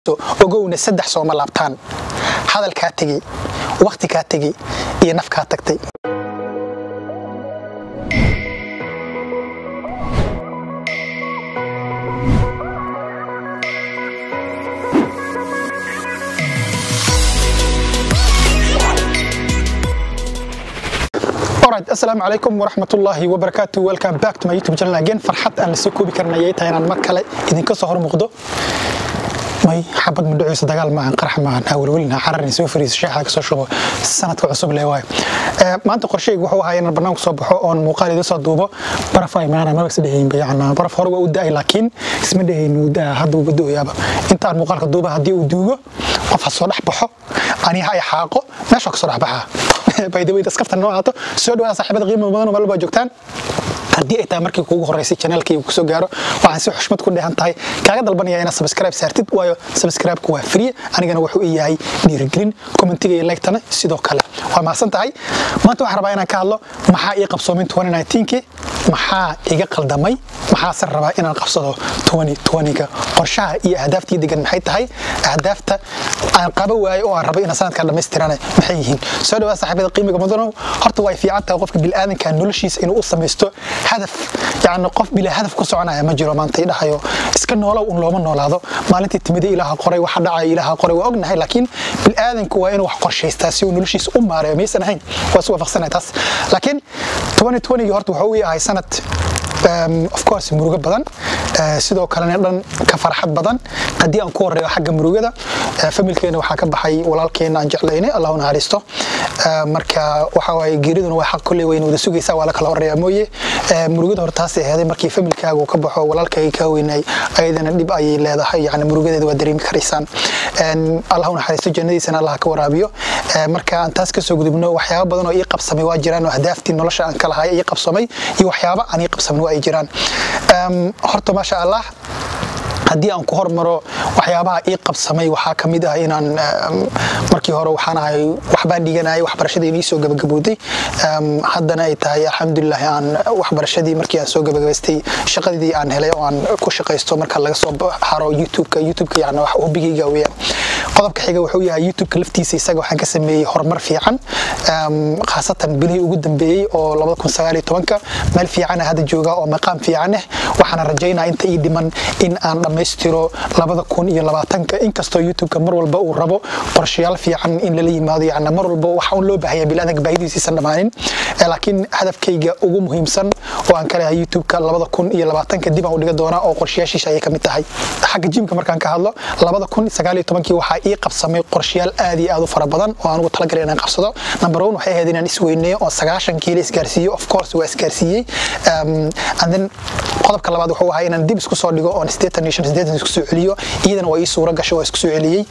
ogowna saddex sooma laabtaan hadal kaa tegey wakhti kaa tegey iyo naf kaa tagtay asalaamu calaykum waraxmatullaahi wabarakaatu welcome back to my youtube channel again farxad aan lasoo koobi karin ayay tahay inaan mar kale idinka soo hor muuqdo may xabad madhaceysa dagaal maahan qarax maahan hawlwelina cararni soo fariiso sheexda kasoo shubo sanadka cusub lee waayo maanta qorsheyga wuxuu ahaa inaan banaanku soo baxo oon muuqaal idin soo duubo baraf ay maana maba isdhehaynba yacnaa baraf hore waa u da'ay laakiin isma dhehayn wuu da'a hadda wuuba do'ayaaba intaan muuqaalka duuba haddii uu duugo qof ha soo dhex baxo aniha ay xaaqo meesha ka soo dhex baxaa baydaweyda askafta noo aato soo dhawaada saaxiibada qiimo badan oo meel baa joogtaan haddii ay tahay markii kuugu horeysay channelkii uu kusoo gaaro waxaan si xushmad ku dheehan tahay kaaga dalbanaya inaad subscribe saartid waayo subscribe-ku waa free anigana wuxuu ii yahay dhiirigelin commentiga iyo like-tana sidoo kale waa mahadsan tahay maanta waxaan rabaa inaan ka hadlo maxaa ii qabsoomin 2019kii maxaa iga qaldamay maxaase rabaa inaan qabsado 2020ga qorshaha iyo ahdaaftii degan maxay tahay ahdaafta aan qaba waayo oo aan rabo inaan sanadkan dhammaystirane maxay yihiin soo dhawaa saaxiibada qiimiga mudanow horta way fiican tahay qofka bilaadanka noloshiisa inuu u samaysto hadaf yani qof bilaa hadaf ku soconaya ma jiro maanta dhahayo iska noolow un looma noolaado maalintii timida ilaaha qoray waxa dhacaya ilaaha qoray waa ognahay laakiin bilaadanku waa inuu wax qorshaystaa si uu noloshiisa u maareeyo miyaysan ahayn waa isu waafaqsanahay taas laakiin 2020 horta wuxuu ii ahay sanad of course murugo badan sidoo kalena dhan ka farxad badan haddii aan ku horeeyo xagga murugada familkeena waxaa ka baxay walaalkeena aan jeclaynay allahu naxariisto marka waxa waaye geeriduna waa xaq kolley wayna wada sugaysaa waa la kala horeeyaa mooye murugada hore taasay aheeday markii familkaaga uu ka baxo walaalkaaga kaa weynay ayadana dhib ayay leedahay yani murugadeeda waa dareemi karaysaan allahu naxariisto jannadiisana allah ka waraabiyo marka aan taas kasoo gudubno waxyaaba badan oo ii qabsamay waa jiraan oo ahdaaftii nolosha aan ka lahay ii qabsamay iyo waxyaaba aan ii qabsamin waa ay jiraan horta maasha allah haddii aan ku hormaro waxyaabaha ii qabsamay waxaa ka mid ah inaan markii hore waxaan ahay waxbaan dhiganayay waxbarashadii inii soo gabagabowday haddana ay tahay alxamdulilah aan waxbarashadii markii aan soo gabagabaystay shaqadii aan helay oo aan ku shaqaysto marka laga soo haro youtubeka youtubeka yani wax hobigayga weeyaan qodobka xiga wuxuu yahay youtubeka laftiisa isaga waxaan ka sameeyey horumar fiican khaasatan bilihii ugu dambeeyey oo labada kun sagaal iyo tobanka meel fiicana hadda jooga oo maqaam fiican ah waxaana rajaynaa inta ii dhiman in aan dhammaystiro labada kun iyo labaatanka inkastoo youtubeka mar walba uu rabo qorshayaal fiican in lala yimaado yani mar walba waxa un loo baahaya bilaadanka baahidiisiisan dhammaanin laakiin hadafkayga ugu muhiimsan oo aan ka lehay youtubeka labada kun iyo labaatanka dib aan u dhiga doonaa oo qorshayaashiisa ayay ka mid tahay xagga jimka markaan ka hadlo labada kun sagaal iyo tobankii waxaa ii qabsamay qorshayaal aad iyo aad u fara badan oo aan ugu talagalay inaan qabsado number one waxay ahayd inaan isweyneeyo oo sagaashan kiilo isgaarsiiyo of course waa isgaarsiiyey and then qodobka labaad wuxuu ahaa inaan dib isku soo dhigo oon sideetan iyo shan sideetan isku soo celiyo iyadana waa ii suuro gasho waa isku soo celiyey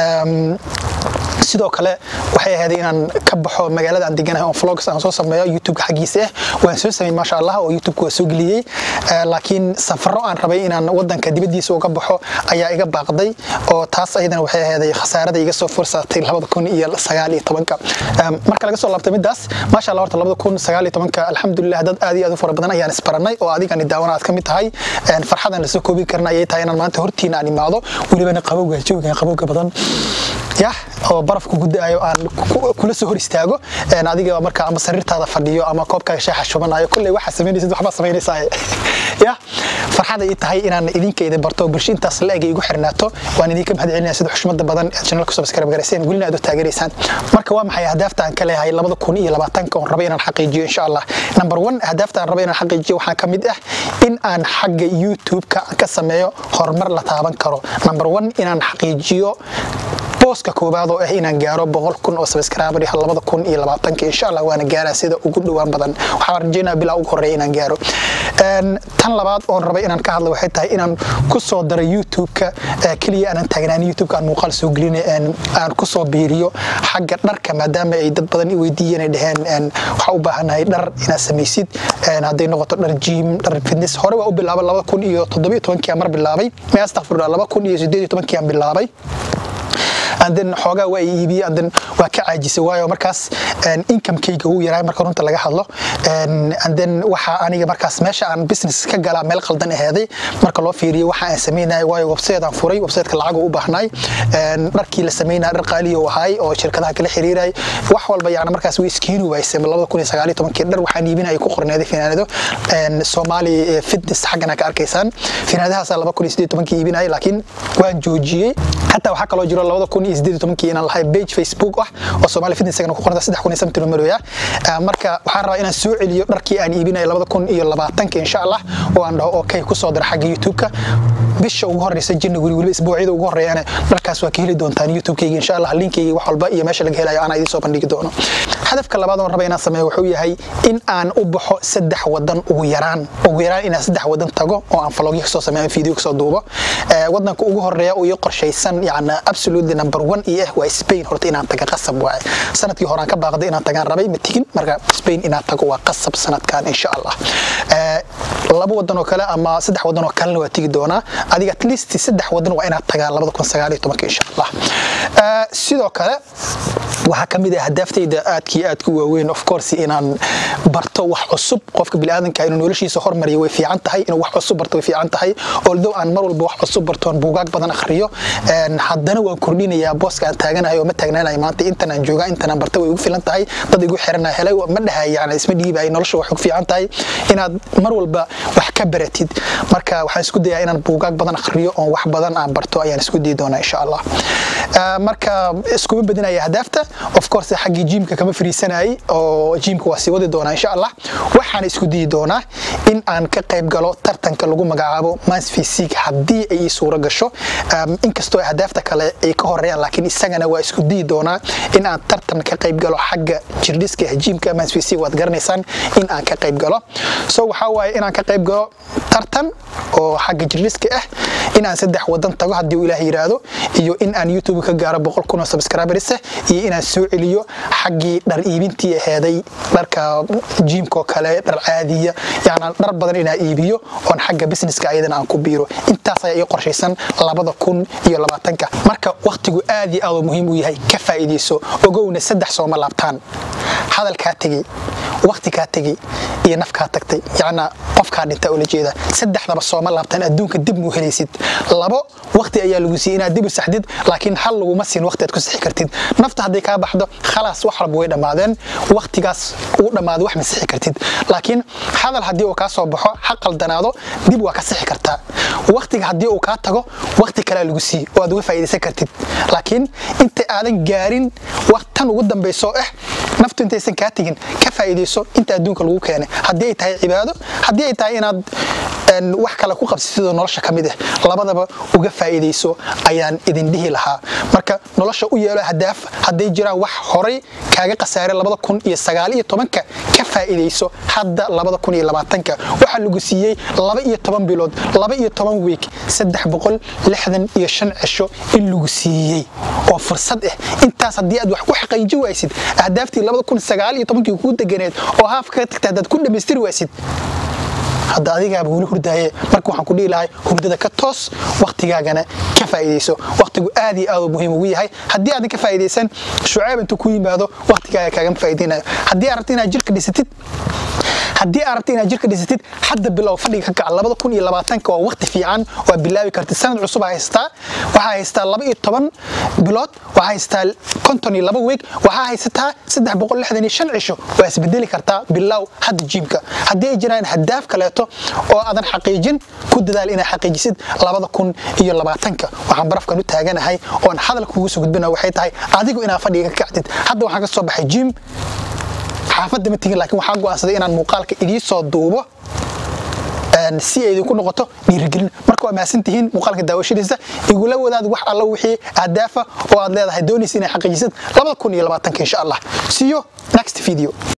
sidoo kale waxay ahayd inaan ka baxo magaalada aan deganahay oo vlogs aan soo sameeyo youtubeka xaggiisa ah waan soo sameyn maasha allah oo youtubeka waa soo geliyey laakiin safaro aan rabay inaan wadanka dibadiisa uga baxo ayaa iga baaqday oo taas ayadana waxay ahayd khasaarada iga soo fursaatay labada kun iyo sagaal iyo tobanka marka laga soo laabtay midaas maasha allah horta labada kun sagaal iyo tobanka alxamdulilah dad aad iyo aad u fara badan ayaan isbaranay oo adigani daawana aad ka mid tahay farxadan lasoo koobi karna ayay tahay inaan maanta hortiina aan imaado welibana qabowga jooga qabowga badan yah oo barafku gudaayo aan kula soo hor istaago adiga marka ama sariirtaada fadhiyo ama koobkaaga shaaxa shubanayo kolley waxaa samaynaysid waxbaa samaynaysaa yah farxada ii tahay inaan idinka idin barto bulsho intaas la eg igu xirnaato waan idinka mahad celinaya sida xushmada badan ee channelka subscribe garayseen welina aad u taageeraysaan marka waa maxay ahdaafta aan ka leeyahay labada kun iyo labaatanka oon raba inaan xaqiijiyo insha allah number one ahdaafta aan raba inaan xaqiijiyo waxaa ka mid ah in aan xagga youtube-ka ka sameeyo horumar la taaban karo number one inaan xaqiijiyo booska koobaad oo ah inaan gaaro boqol kun oo subscriber ah labada kun iyo labaatanka insha allah waana gaaraa sida ugu dhowaan badan waxaan rajaynaa bilaa ugu horeeya inaan gaaro tan labaad oon rabay inaan ka hadlo waxay tahay inaan ku soo daro youtube-ka keliya aanan taagnaan youtube-ka aan muuqaal soo gelin aan ku soo biiriyo xagga dharka maadaama ay dad badan i weydiiyeen ay dhaheen waxaa u baahanahay dhar inaad samaysid hadday noqoto dhar jim dhar fitness hore waa u bilaabay laba kun iyo toddobiyo tobankii aan mar bilaabay mee astaqfirullah laba kun iyo sideed iyo tobankii aan bilaabay and then xoogaa waa i iibiyey and then waa ka caajisay waayo markaas incomekayga uu yaraa marka runta laga hadlo and then waxa aniga markaas meesha aan business ka galaa meel qaldan aheeday marka loo fiiriyo waxa aan sameynaya waayo website aan furay websiteka lacag u baahnay dharkii la sameynaya dhar qaali oo ahay oo shirkadaha kala xiriiray wax walba yani markaas way iskiini waysay labada kun iyo sagaal iyo tobankii dhar waxaan iibinaya ku qorneeday finaanado soomaali fitness xaggana ka arkaysaan finaanadahaas laba kun iyo sideed tobankii iibinaya laakiin waan joojiyey xataa waxaa kaloo jiro labada kun iyo sideed tobankii inaan lahay page facebook ah oo soomaali fitness ku qornta saddex kun iyo sabti numeroya marka waxaan rabaa inaan soo celiyo dharkii aan iibinaya labada kun iyo labaatanka insha allah oo aan dhaho okay kusoo dira xagga youtube-ka bisha ugu horeysa january weliba isbuucyada ugu horeeyana dharkaas waa ka heli doontaan youtube-kayga insha allah linkayga wax walba iyo meesha laga helayo anaa idiin soo bandhigi doono hadafka labaad oon raba inaan sameeyo wuxuu yahay in aan u baxo saddex wadan ugu yaraan ugu yaraan inaan saddex wadan tago oo aan falogyo kasoo sameeyo video kasoo duubo wadanka ugu horeeya oo ii qorshaysan yani absolutely number one iyo ah waa spain horta inaan taga qasab waaye sanadkii hore aan ka baaqday inaan tagaan rabay ma tigin marka spain inaan tago waa qasab sanadkan insha allah laba wadan oo kale ama saddex wadan oo kalena waa tigi doonaa adiga at least saddex wadan waa inaad tagaan labada kun sagaal iyo tobanka insha allah sidoo kale waxaa ka mid ah hadaaftayda aadkii aadku waaweyn of course inaan barto wax cusub qofka biniaadanka inuu noloshiisa hormariyo way fiican tahay inuu wax cusub barto way fiican tahay although aan mar walba wax cusub bartoon buugaag badan akhriyo haddana waan kordhinayaa booska aan taaganahay oo ma taagnaanayo maanta intan aan joogaa intan aan barta way igu filan tahay dad igu xiranaa helay ma dhahay yani isma dhiibayo nolosha waxay ku fiican tahay inaad mar walba wax ka baratid marka waxaan isku dayaa inaan buugaag badan akhriyo oon wax badan aan barto ayaan isku dayi doonaa insha allah marka iskuma badinaya hadaafta of course xaggii jiimka kama fariisanayay oo jiimka waa sii wadi doonaa insha allah waxaan isku dayi doonaa in aan ka qayb galo tartanka lagu magacaabo mans physique haddii ay ii suuro gasho inkastoo hadaafta kale ay ka horeeyaan laakiin isagana waa isku dayi doonaa in aan tartan ka qayb galo xagga jirdhiska jiimka mans physique waad garanaysaan in aan ka qayb galo so waxaa waaye inaan ka qayb galo tartan oo xagga jirdhiska ah in aan saddex wadan tago haddii uu ilaah yiraahdo iyo in aan youtube ka gaaro boqol kun oo subscribers iyo inaan soo celiyo xaggii dhar iibintii aheeday dharka jiimkoo kale dhar caadiya yani dhar badan inaan iibiyo oon xagga businesska ayadana aan ku biiro intaas ayaa ii qorshaysan labada kun iyo labaatanka marka waktigu aad iyo aad muhiim u yahay ka faa'iidayso ogowna saddex sooma laabtaan hadal kaa tegey wakti kaa tegey iyo naf kaa tagtay yacnaa qofkaa dhinta ula jeeda saddexdaba sooma laabtaan adduunka dib muu helaysid labo wakti ayaa lagu siiyey inaad dib u saxdid laakiin hal laguma siin wakti aad ku sixi kartid nafta hadday kaa baxdo khalaas wax walba way dhammaadeen waktigaas uu dhammaado wax ma sixi kartid laakiin hadal haddii uu kaa soo baxo ha qaldanaado dib waa ka sixi kartaa waktiga haddii uu kaa tago wakti kalea lagu siiye oo aad uga faa'iidaysan kartid laakiin inta aadan gaarin tan ugu dambayso ah naftu intaysan kaa tegin ka faa'iidayso inta adduunka lagu keenay haddii ay tahay cibaado haddii ay tahay inaad wax kale ku qabsatidoo nolosha ka mid ah labadaba uga faa'iidayso ayaan idin dhihi lahaa marka nolosha u yeelo hadaaf hadday jiraan wax horay kaaga khasaaray labada kun iyo sagaal iyo tobanka ka faa'iidayso hadda labada kun iyo labaatanka waxaa lagu siiyey laba iyo toban bilood laba iyo toban wiik saddex boqol lixdan iyo shan cisho in lagu siiyey oo fursad ah intaas haddii aad wax ku xaqiiji waysid ahdaaftii labada kun sagaal iyo tobankii kuu deganeed oo haafka ka tagta haddaad ku dhammaystiri waysid hadda adigaaba weli hurdaaye marka waxaan ku dhihi lahay hurdada ka toos waktigaagana ka faa'iidayso waktigu aad iyo aad uu muhiim ugu yahay haddii aadan ka faa'iidaysan shucayb intuu ku yimaado waktigaaga kaagama faa'iidaynayo haddii aad rabto inaad jirka dhisatid haddii aad rabto inaad jirka dhisatid hadda bilow fadhiga ka kaca labada kun iyo labaatanka waa waqti fiican waa bilaabi kartid sanad cusub haystaa waxaa haystaa laba iyo toban bilood waxaa haystaa konton iyo laba weeg waxaa haysataa saddex boqol lixdan iyo shan cisho waa isbedeli kartaa bilow hadda jiimka haddii ay jiraan hadaaf kaleeto oo aadan xaqiijin ku dadaal inaad xaqiijisid labada kun iyo labaatanka waxaan barafkan u taaganahay oon hadal kugu soo gudbina waxay tahay adigu inaad fadhiga ka kacdid hadda waxaan ka soo baxay jiim xaafadda ma tegin laakiin waxaa go'aansaday inaan muuqaalka idii soo duubo si ay idinku noqoto dhiirigelin marka waa mahadsantihiin muuqaalka daawashadiisa igula wadaad wax alla wixii ahdaafa oo aad leedahay doonaysa inay xaqiijisid labada kun iyo labaatanka insha allah see you next video